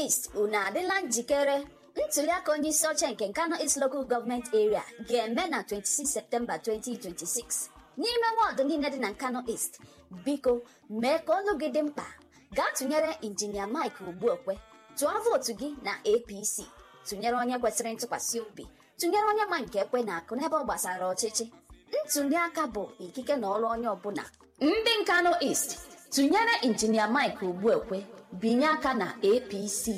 East unu adịla njikere ntuliaka onye isi oche nke Nkano East Local Government Area ga-eme na 26 Septemba 2026 n'ime wọdụ niile dị na Nkano East biko mee ka olu gị dị mkpa gaa tụnyere injinia Mike Ogbuekwe tụọ vootu gị na APC tụnyere onye kwesịrị ntụkwasị obi tụnyere onye ma nke ekwe na akụ n'ebe ọ gbasara ọchịchị ntuliaka bụ ikike na ọrụ onye ọbụla ndị Nkano East tụnyere injinia Mike Ogbuekwe binye aka na APC